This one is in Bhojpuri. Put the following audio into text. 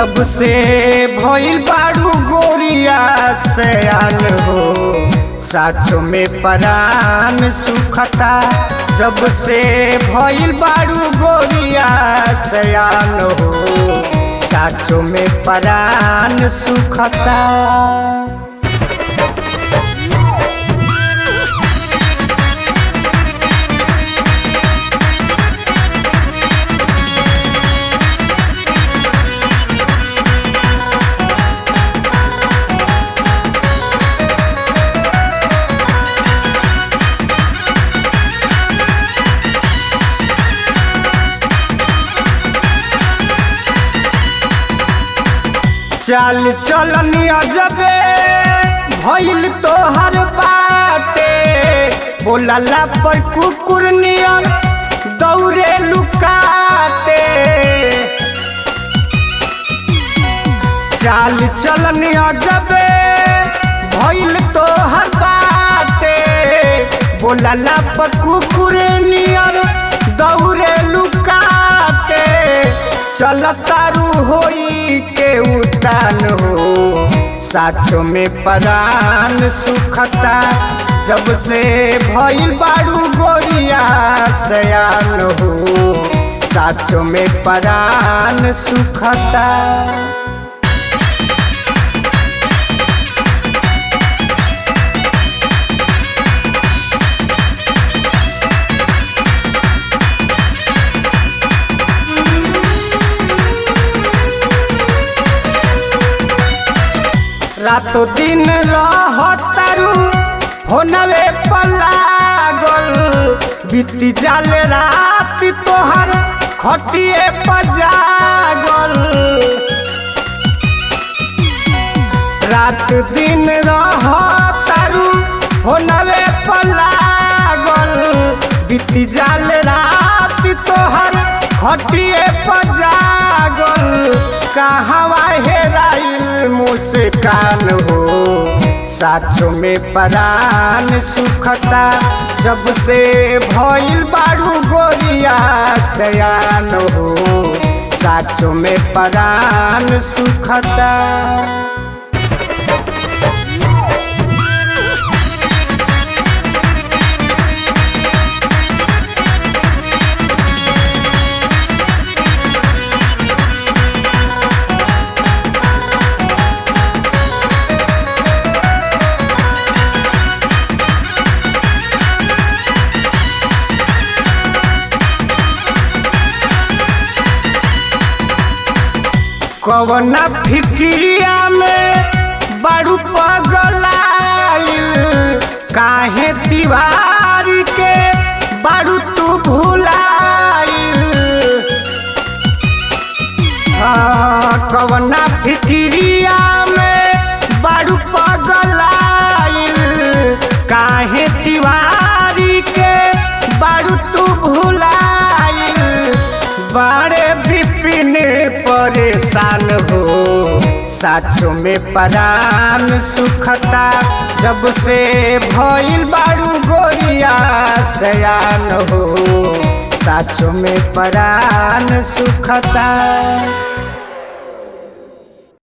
जब से भइल बाड़ू गोरिया सयान हो साचो में परान सुखता जब से भइल बाड़ू गोरिया सयान हो साचो में परान सुखता चाल चलनी अजबे भइल तोहर बाटे बोलला पर कुकुर नियन दौड़े लुकाते चाल चलनी अजबे भइल तोहर बाटे बोलला पर कुकुर नियन दौड़े लुकाते चलतारू होई के उतान हो साचो में परान सुखता जब से भइल बाड़ू गोरिया सयान हो साचो में परान सुखता रातो दिन रहतारू होनवे पलागल बीती जाल रात तोहर खटिए पजागल रात दिन रहतारू होनवे पलागल बीती जाल रात तोहर खटिए पजागल कहवा हेराइल मुस्कान हो साचो में परान सुखता जब से भइल बाड़ू गोरिया सयान हो साचो में परान सुखता कवना फिक्रिया में बड़ू पगलाइल काहे दीवार के बड़ू तू भुलाइल हाँ कवना फिक्रिया में बड़ू पगलाइल काहे दीवारी के बड़ू तू भुलाइल बड़े विपिन परेशान हो साचो में परान सुखता जब से भइल बाड़ू गोरिया सयान हो साचो में परान सुखता